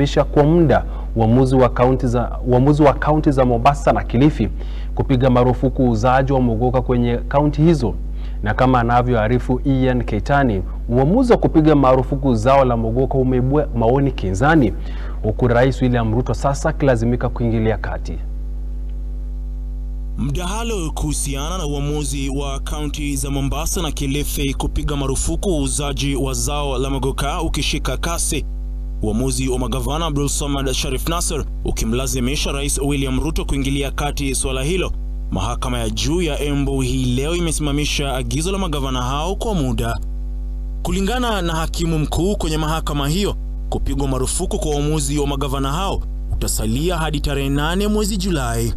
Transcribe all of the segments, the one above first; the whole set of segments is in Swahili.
misha kwa muda uamuzi wa kaunti za uamuzi wa kaunti za Mombasa na Kilifi kupiga marufuku uuzaji wa mogoka kwenye kaunti hizo. Na kama anavyoarifu Ian Keitani, uamuzi wa kupiga marufuku zao la mogoka umeibua maoni kinzani, huku Rais William Ruto sasa akilazimika kuingilia kati. Mdahalo kuhusiana na uamuzi wa kaunti za Mombasa na Kilifi kupiga marufuku uuzaji wa zao la mogoka ukishika kasi, uamuzi wa magavana Abdul Samad Sharif Nasser ukimlazimisha Rais William Ruto kuingilia kati suala hilo. Mahakama ya juu ya Embu hii leo imesimamisha agizo la magavana hao kwa muda. Kulingana na hakimu mkuu kwenye mahakama hiyo, kupigwa marufuku kwa uamuzi wa magavana hao utasalia hadi tarehe nane mwezi Julai.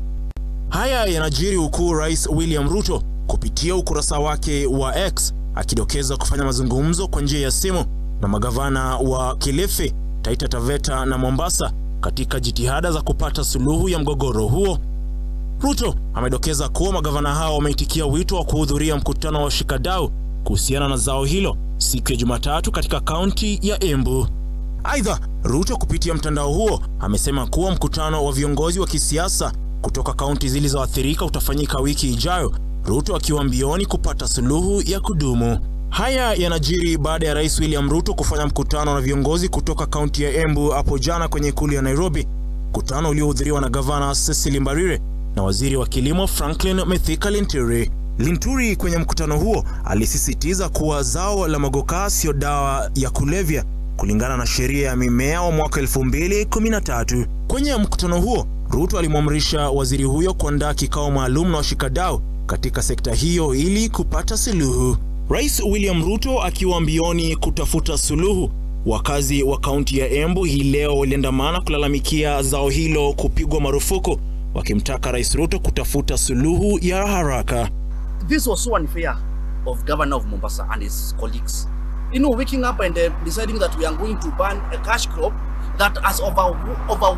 Haya yanajiri huku Rais William Ruto kupitia ukurasa wake wa X akidokeza kufanya mazungumzo kwa njia ya simu na magavana wa Kilifi, Taita Taveta na Mombasa katika jitihada za kupata suluhu ya mgogoro huo. Ruto amedokeza kuwa magavana hao wameitikia wito wa kuhudhuria mkutano wa washikadau kuhusiana na zao hilo siku ya Jumatatu katika kaunti ya Embu. Aidha, Ruto kupitia mtandao huo amesema kuwa mkutano wa viongozi wa kisiasa kutoka kaunti zilizoathirika utafanyika wiki ijayo, Ruto akiwa mbioni kupata suluhu ya kudumu. Haya yanajiri baada ya Rais William Ruto kufanya mkutano na viongozi kutoka kaunti ya Embu hapo jana kwenye ikulu ya Nairobi, mkutano uliohudhuriwa na gavana Cecily Mbarire na waziri wa kilimo Franklin Mithika Linturi. Linturi kwenye mkutano huo alisisitiza kuwa zao la mogoka sio dawa ya kulevya kulingana na sheria ya mimea wa mwaka 2013. Kwenye mkutano huo, Ruto alimwamrisha waziri huyo kuandaa kikao maalum na washikadau katika sekta hiyo ili kupata suluhu. Rais William Ruto akiwa mbioni kutafuta suluhu, wakazi wa kaunti ya Embu hii leo waliandamana kulalamikia zao hilo kupigwa marufuku, wakimtaka Rais Ruto kutafuta suluhu ya haraka. This was so unfair of Governor of Mombasa and his colleagues. You know, waking up and uh, deciding that we are going to ban a cash crop that has over over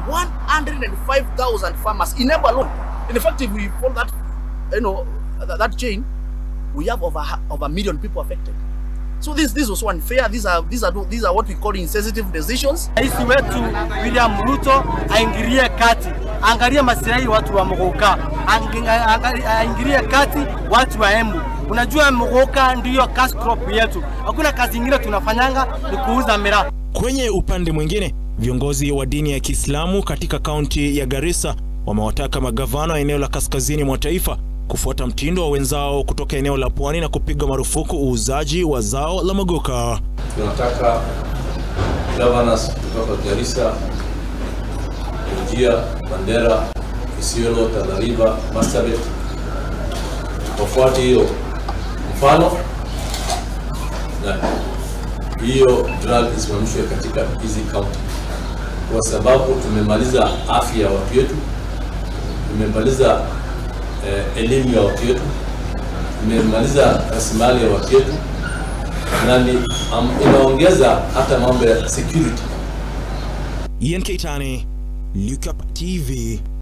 105,000 farmers in Embu alone. In fact, if we follow that, you know, that, that chain, we have over over a million people affected. So this this was so unfair. These are these are these are what we call insensitive decisions. Rais wetu William Ruto aingilie kati, angalie maslahi watu wa Mogoka, aingilie kati watu wa Embu. Unajua Mogoka ndiyo cash crop yetu, hakuna kazi ingine tunafanyanga ni kuuza miraa. Kwenye upande mwingine, viongozi wa dini ya Kiislamu katika kaunti ya Garissa wamewataka magavana wa eneo la kaskazini mwa taifa kufuata mtindo wa wenzao kutoka eneo la pwani na kupiga marufuku uuzaji wa zao la mogoka. Tunataka governors kutoka Garissa, Wajir, Mandera, Isiolo, Tana River, Marsabit wafuate hiyo mfano na hiyo drug isimamishwe katika hizi kaunti, kwa sababu tumemaliza afya ya watu wetu, tumemaliza eh, elimu ya watu wetu, tumemaliza rasilimali ya watu wetu, na ni um, inaongeza hata mambo ya security. Ian Keitani, Look Up TV.